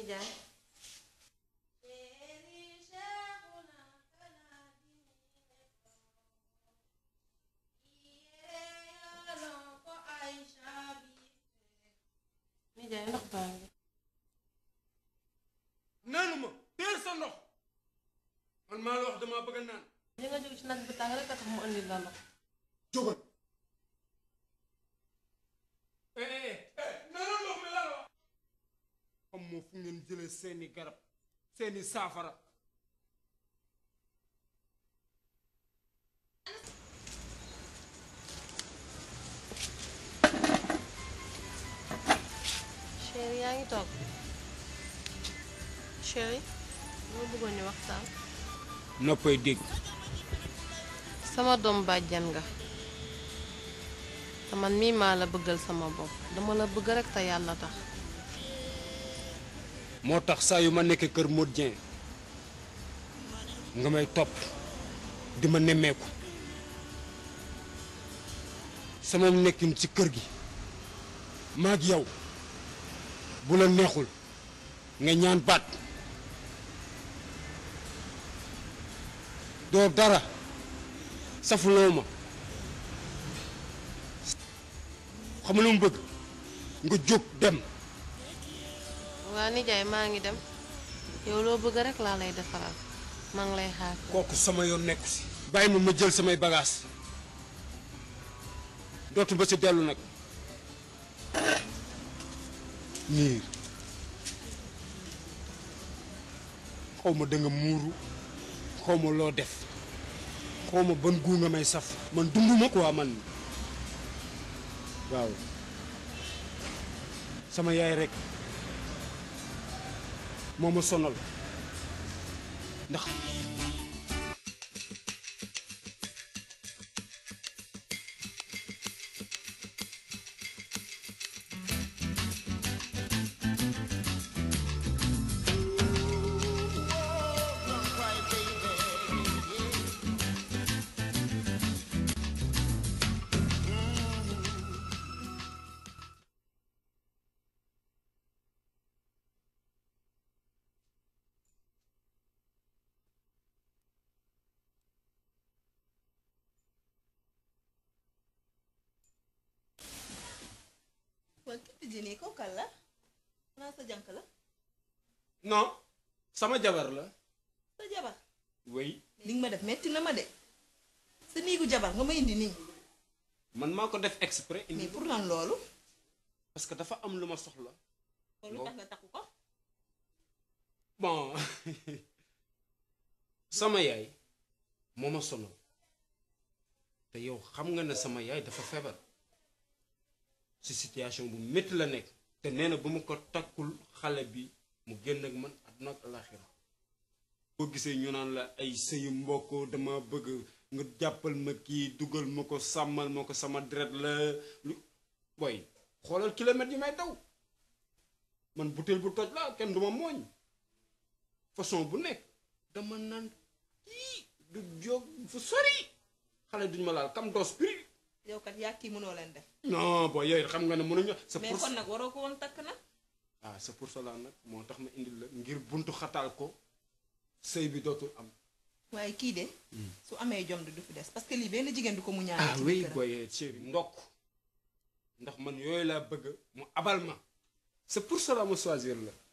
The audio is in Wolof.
nijaay nijaay ndox baa ngi naanu ma teel sa ndox man maa la wax damaa bëgg a naan li nga jóg ci naaj bi tàng rek a tax mu andi la ndox jógal eh eh eh naanu ndox mi laa la wax xam moo fu ngeen jëlee seeni garab seeni saafara chéri yaa ngi toog chéri moo bëggoon ñu waxtaan noppay dégg sama doom bàjjan nga te man mii maa la bëggal sama bopp dama la bëgg rek te yàlla tax moo tax saa yu ma nekkee kër Modou Dieng nga may topp di ma nemmeeku sama nekkin ci kër gi maag yow bu la neexul nga ñaan baat doo dara safuloo ma xam lu mu bëgg nga jóg dem waa nijaay maa ngi dem yow loo bëgg rek laa lay defaral maa ngi lay xaar kooku sama yoon nekku si bàyyi ma ma jël samay bagaas dootu ba si dellu nag niir xaw ma da nga muuru xaw ma loo def xaw ma ban guu nga may saf man dunduma quoi man waaw sama yaay rek moo ma sonal ndax waa képp jënee ko kal la naa sa jànk la non sama jabar la sa jabar wey li nga ma def metti na ma de sa niigu jabar nga ma indi nii man maa ko def exprès indi mais pour lan loolu parce que dafa am lu ma soxla loolu tax nga takku ko bon sama yaay moo ma sonal te yow xam nga ne sama yaay dafa feebar ci situation bu métti la nekk te nee na bu ma ko takkul xale bi mu génn ak man àdduna ak alaxira boo gisee ñu naan la ay sëyu mbokk dama bëgg nga jàppal ma kii dugal ma ko sàmmal ma ko sama deret la lu boy xoolal kilomètres yi may daw man butéel bu toj la kenn duma mooñ façon bu nekk dama naan kii du jóg fu sori xale duñ ma laal kam dos prix yow kat yaa kii mënoo leen def non booy yooyu xam nga ne mënuñu c'est mais pour kon nag waroo ko woon takk nag ah c'est pour cela nag moo tax ma indil la ngir buntu xataal ko sëy bi dootul am waaye kii de su amee jom di du fi des parce que lii benn jigéen du ko mu ñaan ah oui booy chéri ndokk ndax man yooyu laa bëgg mu abal ma c'est pour cela ma choisir la